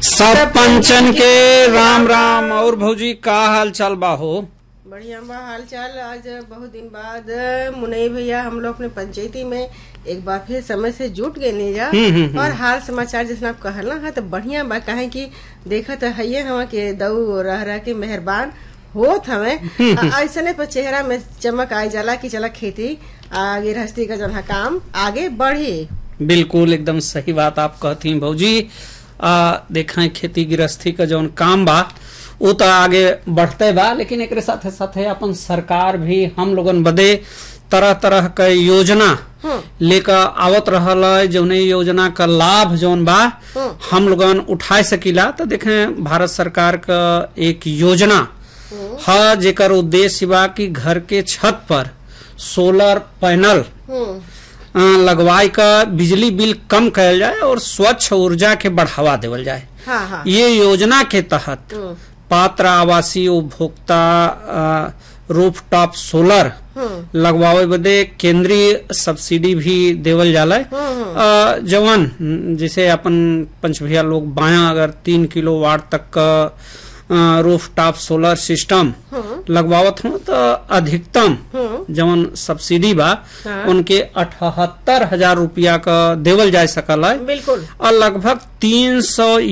सब पंचन के राम राम और भौजी का हाल चाल बा हो बढ़िया बा हाल चाल आज बहुत दिन बाद मुनई भैया हम लोग अपने पंचायती में एक बार फिर समय से जुट गए नहीं जा हम्म, हम्म, और हाल समाचार जिसने आप कहल ना तो बढ़िया बा कहे कि देखत है हवा के दऊ रह रह के मेहरबान होत हमें ऐसने पर चेहरा में चमक आई जाला कि चला खेती आगे गृहस्थी का जो है काम आगे बढ़ी बिल्कुल एकदम सही बात आप कहती हैं भौजी आ, देखें खेती गृहस्थी का जौन काम बा वो तो आगे बढ़ते बा लेकिन एक साथे साथे अपन सरकार भी हम लोगन बदे तरह तरह के योजना लेकर आवत रहल है जौन इ योजना का लाभ जौन बा हम लोगन उठाए सकीला तो देखें भारत सरकार का एक योजना है जेकर उद्देश्य बा कि घर के छत पर सोलर पैनल हम्म अ, लगवाई का बिजली बिल कम कयल जाए और स्वच्छ ऊर्जा के बढ़ावा देवल जाए हाँ हाँ ये योजना के तहत हम्म पात्र आवासीय उपभोक्ता रूफ टॉप सोलर हम्म लगवावे बदे केंद्रीय सब्सिडी भी देवल जाला अ, जवन जैसे अपन पंच भैया लोग बाया अगर तीन किलो वाट तक का रूफ टॉप सोलर सिस्टम लगवावत हो तो अधिकतम हम्म जवन सब्सिडी बा हाँ। उनके अठहत्तर हजार रुपया का देवल जा सकल है बिल्कुल और लगभग तीन सौ